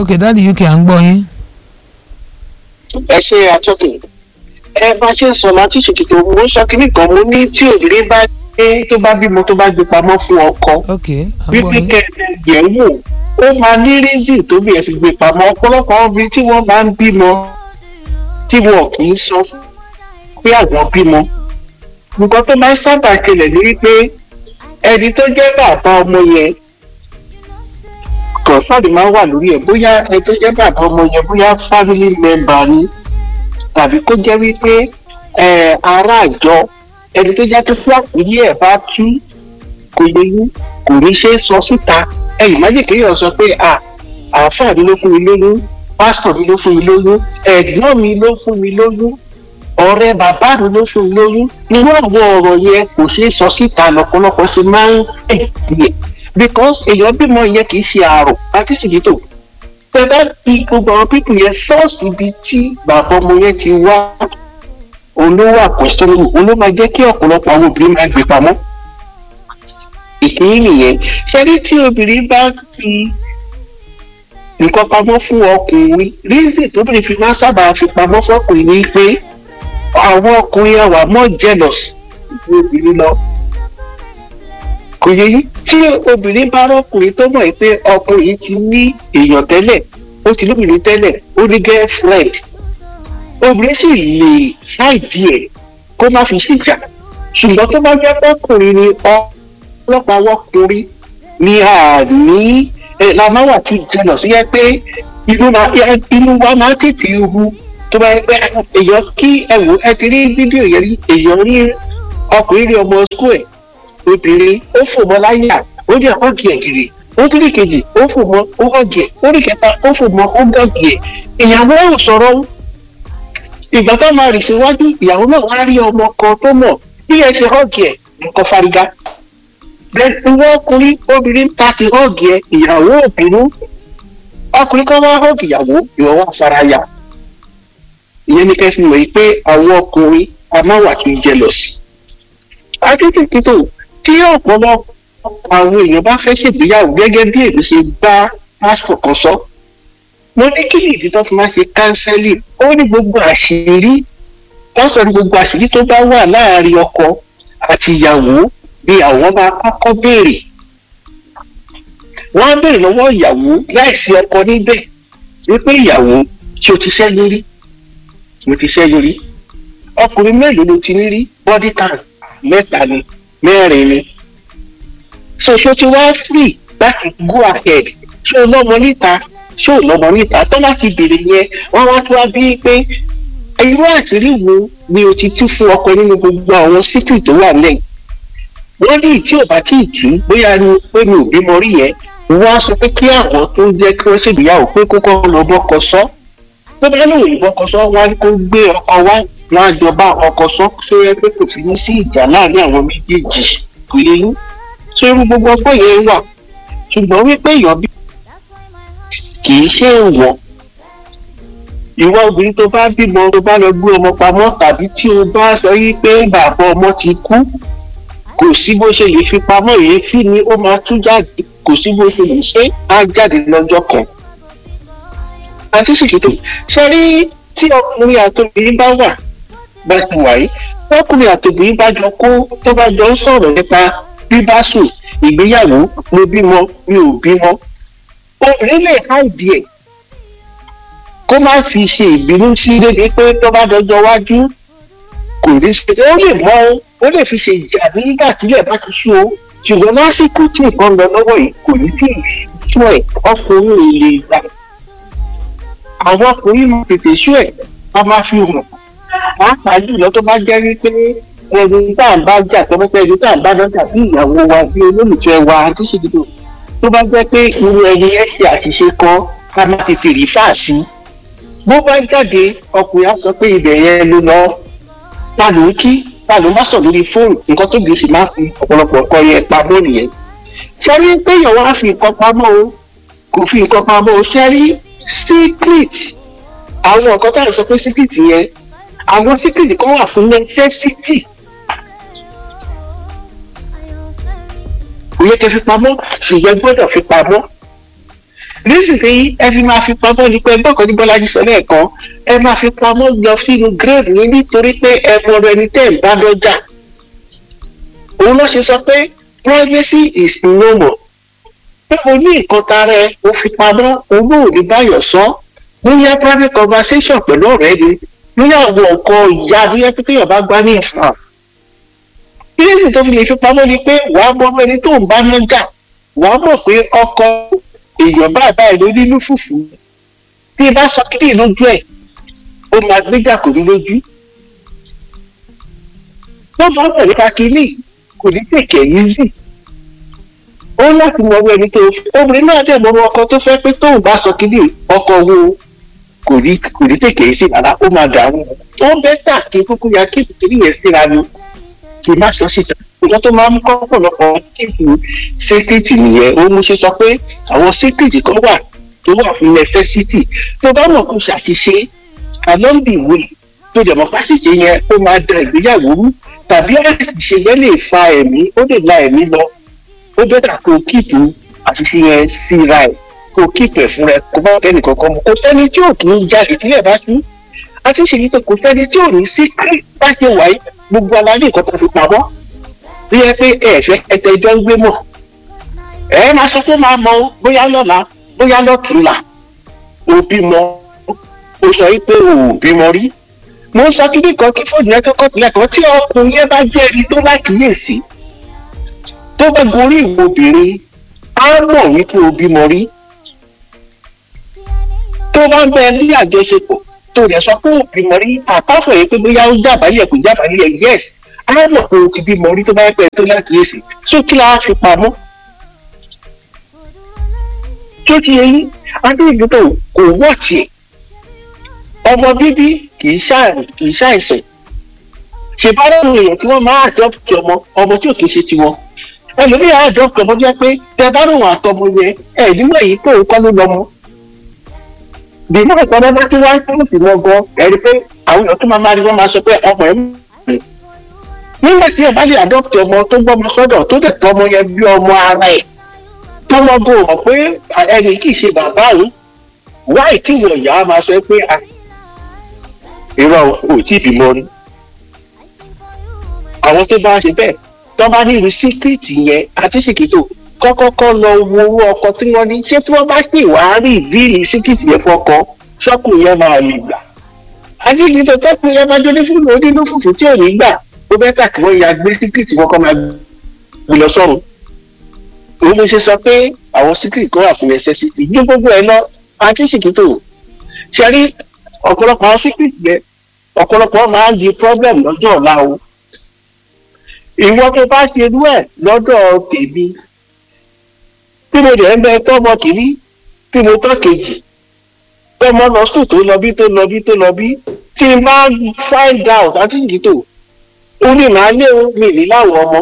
ok dáàdi uk à ń gbọ́ yín. ẹ ṣe àtọ́kùn ẹ bá ṣe ń sọ láti ṣètìtò mo ń sọ kínní kan mo ní tí òbí bá dé tó bá bímọ tó bá gbé pamọ́ fún ọkọ ok à ń gbọ́ wípé yín. kẹ̀kẹ́ yẹ̀ wò ó máa ní rízì tóbi ẹ̀ fi gbé pamọ́ ọ̀pọ̀lọpọ̀ obìnrin tí wọ́n máa ń bímọ tí wọn kì í sọ pé àwọn bímọ nǹkan tó máa ń sábà ṣẹlẹ̀ ní wípé ẹni tó jẹ́ bàbá ọmọ yẹn kọ̀ọ̀sáàdì máa ń wà lórí ẹ̀ bóyá ẹni tó jẹ́ bàbá ọmọ yẹn bóyá family member ni tàbí kó jẹ́ wípé ẹ̀, ará àjọ ẹni tó jẹ́ tó fún àpòyí ẹ̀ bá tú kò yẹ yín kò ní ṣe é sọ síta ẹ̀yìn májè kéèyàn sọ pé à àáfàá mi ló fún mi lóyún pásítọ̀ mi ló fún mi lóyún ẹ̀gbọ́n mi ló fún mi lóyún ọ̀rẹ́ bàbá mi ló fún mi lóyún irú àwọn ọ̀rọ̀ yẹn kò ṣeé sọ síta lọ́pọ̀lọpọ̀ ṣe máa ń ẹ̀dìyẹ because èèyàn bímọ yẹn kì í ṣe àrò àti ṣìkìtò tẹ bá fi gbogbo àwọn pípù yẹn sọ́ọ̀sì ibi tí bàbá ọmọ yẹn ti wá olówó àkọsílẹ̀ olówó máa jẹ́ kí ọ̀pọ̀lọpọ̀ àwọn obìnrin máa gbé pamọ́ ìkíní nìyẹn ṣẹ́rí tí obìnrin bá fi nǹkan pamọ́ fún ọkùnrin rízì tóbìnrin fi máa sábà fi pamọ́ fọkùnrin ni pé àwọn ọkùnrin àwà mọ́ jealous ju obìnrin lọ kò yẹ yí tí obìnrin bá rọkùnrin tó mọ̀ pé ọkùnrin yìí ti ní èèyàn tẹ́lẹ̀ ó ti lóbìnrin tẹ́lẹ̀ ó ní girlfriend obìnrin sì lè ṣáìdí ẹ̀ kó má fi síjà ṣùgbọ́n tó bá jẹ́ pọ́kùnrin ni ọlọ́pàá wọ́kùnrin ni a ní ẹ̀ la máa wà tún jẹnà sí yẹ pé inú ma inú wa máa tètè hu tó bá yẹ pé èèyàn kí ẹ wò ẹ ti rí fídíò yẹn rí èèyàn rí ọkùnrin rí ọmọ skul ẹ̀ obìnrin ó fò mọ́ láyà ó ní ọ̀gì ẹ̀ gírì ó tún rí kejì ó fò mọ́ ó ọ̀gì ẹ̀ ó rí kẹta ó fò mọ́ ó gọ̀gì ẹ̀ ìyàwó ò sọ̀rọ̀ ìgbà tó máa rìn síwájú ìyàwó náà wá rí ọmọ kan tó mọ̀ bí ẹ ṣe ọ̀gì ẹ̀ nǹkan fariga bẹ́ẹ̀ ìwọ ọkùnrin obìnrin ta ti ọ̀gì ẹ̀ ìyàwó òbínú ọkùnrin kan wá ọ̀gì ìyàwó ìwọ wá faraya ìyẹn ní kẹfì mọ̀ yìí pé àwọn ọkùnrin a máa wà kí n jealous àtìsí títò tí ọ̀pọ̀lọpọ̀ àwọn èèyàn bá fẹ́ ṣègbéyàwó gẹ́gẹ́ bí èmi ṣe bá pásítọ̀ kan sọ mo ní kí nìdí tó fi máa ṣe kánsẹ́lì ó ní gbogbo àṣírí pásítọ̀ ní gbogbo àṣírí tó bá wà láàárín ọkọ àti ìyàwó ni àwọn máa kọ́kọ́ béèrè wọ́n á béèrè lọ́wọ́ ìyàwó láìsí ọkọ níbẹ̀ wípé ìyàwó tí o ti ṣẹ́yún rí mo ti ṣẹ́yún rí ọkùnrin mélòó ló ti ní rí body count mẹ́ta ni mẹ́rin ni so ṣó ti wá free láti go ahead ṣó o lọ́mọ níta ṣó o lọ́mọ níta tó láti béèrè yẹn wọ́n wá tó wá bí pé irú àṣírí wo ni o ti tú fún ọkọ nínú gbogbo àwọn síkì tó wà lẹ́yìn wọ́n ní tí ò bá tí ì tú bóyá ni pé mi ò bímọ rí yẹn wọ́n á sọ pé kí àwọn tó jẹ́ kí wọ́n ṣègbéyàwó pé kókó lọ bọ́kọ sọ tó bá lóun ìbọkọ sọ wọ́n á kó gbé ọkọ wá wọ́n á jọba ọkọ sọ tó yẹ pé kò fi ní sí ìjà láàrin àwọn méjèèjì kò yẹ yín ṣé irú gbogbo ọgbọ́n yẹn wà ṣùgbọ́n wípé èèyàn bí kì í ṣe èèwọ̀ ìwọ obìnrin tó bá bímọ tó bá lọ gbé ọmọ pamọ́ tàbí tí o bá sọ yí pé bàbá ọmọ ti kú kò sí bó ṣe lè fi pamọ́ èéfín ni ó máa tú jáde kò sí bó ṣe lè ṣe á jáde lọ́jọ́ kan. àti ṣèkìtò ṣe rí tí ọkùnrin àtòbìnrin bá wà bá ti wà yìí ọkùnrin àtòbìnrin bá jọ kó tó bá jọ ń sọ̀rọ̀ nípa bíbá sùn ìgbéyàwó mo bímọ mi ò bímọ obìnrin lè háìdí ẹ̀ kó má fi ṣe ìbínú sí dédé pé tó bá dọjọ́ wájú kò ní ṣe ó lè mọ ó lè fi ṣe ìjà nígbà tílẹ̀ bá ti sú o ṣùgbọ́n lásìkò tí nǹkan lọ lọ́wọ́ yìí kò ní tí ì sú ẹ̀ ọkùnrin ò lè gbà àwọn ọkùnrin máa tètè sú ẹ̀ a máa fi hàn pàápàá jùlọ tó bá jẹ́ wípé ẹni tá à ń bá jà tó bá pẹ́ ẹni tá à ń bá dọ́jà bí ìyàwó wa bí olólùfẹ́ wa àti ṣèdúró tó bá jẹ́ pé irú ẹni yẹn ṣe àṣìṣe kan ká má ti fèrè fà sí bó bá jáde ọkùnrin á sọ pé ibẹ̀ yẹn ló lọ ta ló ń kí ta ló má sọ lórí fóònù nǹkan tó gbèsè máa fi ọ̀pọ̀lọpọ̀ nǹkan yẹn pamọ́ nìyẹn ṣẹ́rí pé èèyàn wá fi nǹkan pamọ́ o kò fi nǹkan pamọ́ o ṣẹ́rí secret àwọn nǹkan tá à ń sọ pé secret yẹn àwọn secret kan wà fún necessity kò yẹ kẹ́ fi pamọ́ ṣùgbọ́n gbọ́dọ̀ fi pamọ́ nísìnyí ẹ fi máa fi pamọ́ ní pé ẹgbẹ́ kan ní bọ́lájú sọ lẹ́ẹ̀kan ẹ máa fi pamọ́ lọ sínú grave ní nítorí pé ẹ mọ ọ̀rọ̀ ẹni tẹ́ ẹ̀ ń bá lọ́jà òun ló ṣe sọ pé privacy is no more pé o ní nǹkan tara ẹ o fi pamọ́ owó ò ní báyọ̀ sọ bóyá private conversation pẹ̀lú ọ̀rẹ́ ni bóyá àwọn nǹkan ìyá bóyá pípé yọ̀bá gbá ní ìfà kílísì tó fi lè fi pamọ́ ni pé wàá mọ ẹni tó ń bá lọ́jà wàá mọ̀ pé ọkọ èèyàn bàbá ẹ̀ ló nínú fùfú tí bá sọ kílì lójú ẹ̀ ó máa gbéjà kò ní lójú wọ́n bá bọ̀ nípa kílì kò ní tèkè yín sí ó láti mọ ẹni tó obìnrin náà dẹ̀ mọ ọkọ tó fẹ́ pé tóun bá sọ kílì ọkọ wo kò ní kò ní tèkè yín sí rárá ó máa dàrú ó bẹ́tà kí kúkú ya kí kílì yẹn síra ni kì í má sọ síta ìjọ tó máa ń kọ́ ọ̀pọ̀lọpọ̀ kíkù sékìtì nìyẹn ó mú ṣe sọ pé àwọn sékìtì kan wà tó wà fún necessity tó bá mọ̀ kó ṣàṣìṣe along the way tó dẹ̀ mọ̀ fásitì yẹn ó máa da ìgbéyàwó rú tàbí àṣìṣe yẹn lè fa ẹ̀mí ó lè la ẹ̀mí lọ ó bẹ́tà kó kíkù àṣìṣe yẹn síra ẹ̀ kó kíkù ẹ̀ fúnra ẹ̀ kó bá kẹ́nì kankan mu kò sẹ́ni tí ò kì í jáde tílẹ̀ bá tú àti ṣèyí tó kò sẹ́ni tí ò ní sí bá ṣe wáyé gbogbo aláàbí nǹkan tó fi pamọ́ tó yẹ pé ẹ fẹ́ ẹtẹ ìjọ ń gbé mọ̀ ẹ máa sọ pé máa mọ bóyá lọ́la bóyá lọ́tùnla òbí mọ o sọ yìí pé o ò bímọ rí mo ń sọ kí nìkan kí fóònù yẹn kọ́kọ́ tilẹ̀ kan tí ọkùnrin yẹn bá jẹ́ ẹni tó lákìyèsí tó bá gorí ìwò obìnrin á mọ̀ wípé o bímọ rí tó bá ń bẹ ní àjọṣepọ̀ tó rẹ̀ sọ pé o bímọ rí àpáfọ̀ yìí pé bóyá ó jábàálẹ̀ kò jábàálẹ̀ yes á mọ̀ pé o ti bímọ rí tó bá pẹ́ tó lákìyèsí tó kí la fi pamọ́ tó ti yẹ yín adéyìnbó kò wọ́ọ̀tì ọmọ bíbí kì í ṣàìsàn ṣèbára àwọn èèyàn tí wọ́n máa àdọ́pùtì ọmọ ọmọ tí ò kì í ṣe tiwọn ẹlòmíràn àdọ́pùtì ọmọ bí wọ́n pé tẹ bá rò wọ́n àtọmọ yẹn ẹ̀ nígbà yìí pé òun kọ́ ló lọ́mọ bìnnú ìpàdé bá tún wáyé fún ìmọ̀ gan ẹ̀rí pé àwọn èèyàn tó máa máa rí wọ́n máa sọ pé ọmọ ẹ̀ nígbà tí ẹ bá lè àdọ́pùtì ọmọ tó gbọ́mọ sọ́dọ̀ tó dẹ̀ tọ́ ọmọ yẹn bí ọmọ ara ẹ̀ tọ́mọ bò wọ́n pé ẹni kì í ṣe bàbá òun wáì tí ìwọ̀n ìyá máa sọ pé irọ́ ò tí ì bímọ rí àwọn tó bá ṣe bẹ́ẹ̀ tó bá ní irú síkírìtì yẹn àti ṣèkìtò kọ́kọ́kọ́ lọ wo owó ọkọ tí wọ́n ní ṣé tí wọ́n bá sì wá rí ìbírí síkírìtì yẹn fọkọ ṣọ́kùn yẹn máa lè gbà àti ìdìbò tọ́kùn yẹn máa jóni fún onínú fùfú tí ò ní gbà ó bẹ́ẹ̀ tà kí wọ́n ya gbé síkírìtì kọ́kọ́ máa gbé lọ sọ́run òun ló ṣe sọ pé àwọn síkírì kan wà fún necessity ní gbogbo ẹ lọ àti ṣèkìtò ṣe rí ọ̀pọ̀lọpọ̀ àwọn síkírì yẹn ọ̀pọ̀lọpọ̀ máa ń di problem lọ́jọ́ ọ̀la o ìwọ tó bá ṣe irú ẹ̀ lọ́dọ̀ tèmi tí mo dẹ̀ ń bẹ tọ́mọ kìíní tí mo tọ́ kejì tọ́mọ lọ sùn tó lọ bí tó lọ bí tó lọ bí tí n bá find out àti ṣèkìtò ó ní màá lé mi ní láwọn ọmọ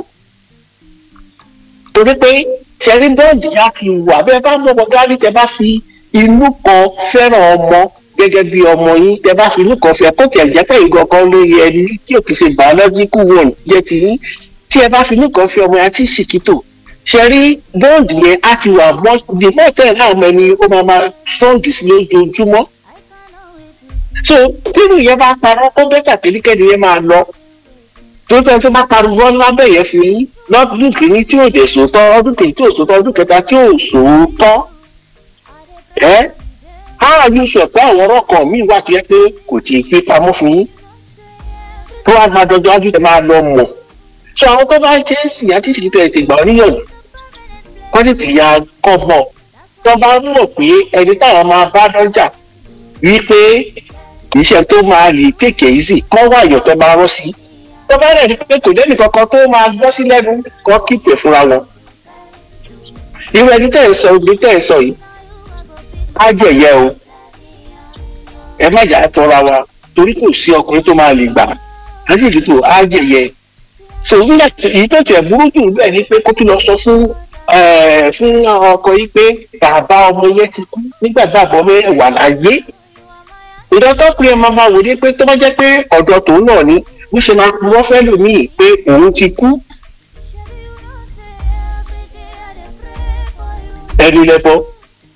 torí pé ṣẹ́rí bọ́ọ̀dì yá ti wà bẹ́ẹ̀ bá mọ̀ gálí tẹ bá fi inú kan fẹ́ràn ọmọ gẹ́gẹ́ bí ọmọ yín tẹ bá fi inú kan fẹ́ kó tiẹ̀ jẹ́ pé ìgò kan lórí ẹni tí ò kì í ṣe biological one jẹ́ ti yín tí ẹ bá fi inú kan fẹ́ ọmọ yẹn àti ṣìkìtò ṣẹ́rí bọ́ọ̀dì yẹn á ti wà mọ́ the more tẹ̀ náà ọmọ ẹni ó máa máa strong sí lójoojúmọ́ so nínú yẹn bá parọ́ ó bẹ́tà kéríkẹ́ni yẹn máa lọ tó fẹ́ tó bá pariwo lábẹ́ yẹn fi yín lọ́dún kìíní tí ò dé sòótọ́ ọdún kìíní tí ò sòótọ́ ọdún kẹta tí ò sòótọ́ ẹ́ á yóò sọ pé àwọn ọ̀rọ̀ kan míì wà tó yẹ pé kò tí ì fi pamọ́ fún yín tó wá máa dọjọ́ ájú tẹ máa lọ mọ̀ sọ àwọn tó bá jẹ́ sí àti ìṣèjì tẹ̀ ètè ìgbà oníyànjú wọ́n ti tìyà kọ́ mọ̀ tó bá mọ̀ pé ẹni táwọn máa bá dọ́jà wípé kì í ṣe tó máa lè kéèké yìí sì kọ́ wáyọ̀ tó máa rọ́ sí tó bá rẹ̀ ní pé kò lẹ́nu kankan tó máa gbọ́ sí lẹ́nu kọ́ kíkè fúnra wọn. irú ẹni tẹ́ ẹ̀ sọ ibi tẹ́ ẹ̀ sọ yìí á jẹ̀yẹ o ẹ má jà tọra wa torí kò sí ọkùnrin tó máa lè gbà á sì dìbò á jẹ̀yẹ. sọ nígbà èyí tó tẹ̀ burú jù bẹ́ẹ̀ ni pé kó tún lọ sọ fún fún ọkọ yìí pé bàbá ọmọ yẹn ti kú nígbà bàbá ọmọ yẹn wà láyé. ìdọ́tọ́ pé ẹ máa máa wò ní pé tó bá jẹ́ pé ọ̀dọ̀ tòun náà ni bó ṣe máa wọ́n fẹ́ lò míì pé òun ti kú. ẹnu lẹ́bọ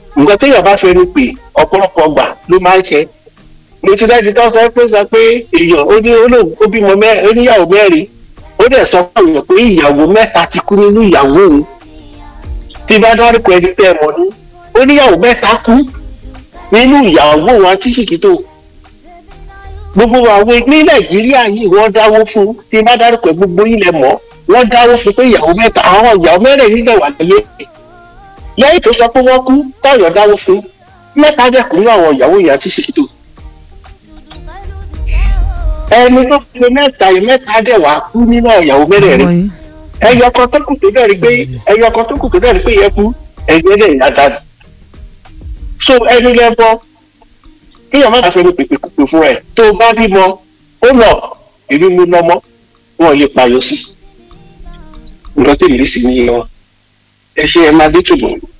nǹkan téèyàn bá fẹ́ ni pé ọ̀pọ̀lọpọ̀ gbà ló máa ń ṣe mo ti dájú tó sọ pé sọ pé èèyàn ó ní olóhùn ó bímọ mẹ́rin ó níyàwó mẹ́rin ó dẹ̀ sọ fún èèyàn pé ìyàwó mẹ́ta ti kú nínú ìyàwó òun tí bá dárúkọ ẹni tẹ́ ẹ mọ̀ ní ó níyàwó mẹ́ta kú nínú ìyàwó òun àti ṣìkìtò gbogbo àwọn ní nàìjíríà yìí wọ́n dáwó fún tí bá dárúkọ gbogbo ilẹ̀ mọ́ wọ́n dáwó fún pé ìyàwó mẹ́ta àwọn ìyàwó mẹ́rin nílẹ̀ wà lẹ́yìn lẹ́yìn tó sọ pé wọ́n kú táyọ̀ dáwó fún mẹ́ta dẹ̀kun ní àwọn ìyàwó ìyá tí ṣètò ẹni tó fi mẹ́ta yìí mẹ́ta dẹ̀ wá kú nínú ìyàwó mẹ́rẹ̀ẹ̀rin yín ẹyọ kan tó kù tó dẹ̀ rí pé ẹyọ kan tó kù tó dẹ̀ rí pé yẹ kú ẹgbẹ́ dẹ̀ yá dáadáa so ẹni lẹ́bọ kíyàn má fẹ́ mi pèpè pèpè fún ẹ tó o bá bímọ ó lọ èmi mú lọ́mọ wọn yé payọ sí nǹkan tó lè sí ní wọn ẹ ṣe ẹ máa dé tòbọ̀.